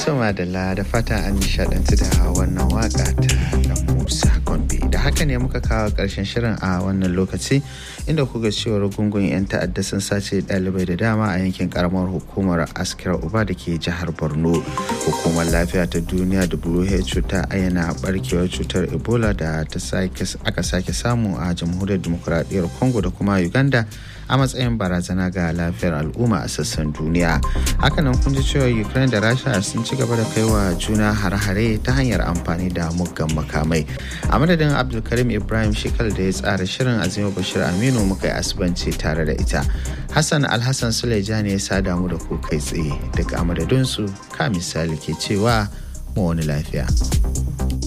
Tuma da da fata an nishadantu da wannan waka ta Musa Gombe. Da haka ne muka kawo ƙarshen shirin a wannan lokaci inda kuka cewar gungun 'yan ta'adda sun sace ɗalibai da dama a yankin karamar hukumar askira uba da ke jihar Borno. Hukumar lafiya ta duniya WHO ta ayyana barkewar cutar Ebola da ta aka sake samu a jamhuriyar demokuraɗiyyar Congo da kuma Uganda a matsayin barazana ga lafiyar al'umma a sassan duniya. Hakanan kun ji cewa Ukraine da Rasha sun ci gaba da kaiwa juna hare-hare ta hanyar amfani da muggan makamai. A madadin Abdulkarim Ibrahim Shekal da ya tsara shirin Azima Bashir Aminu muka yi asibanci tare da ita. Hassan Alhassan Suleja ne ya sada mu da ku kai tsaye daga amadadinsu ka misali ke cewa mu wani lafiya.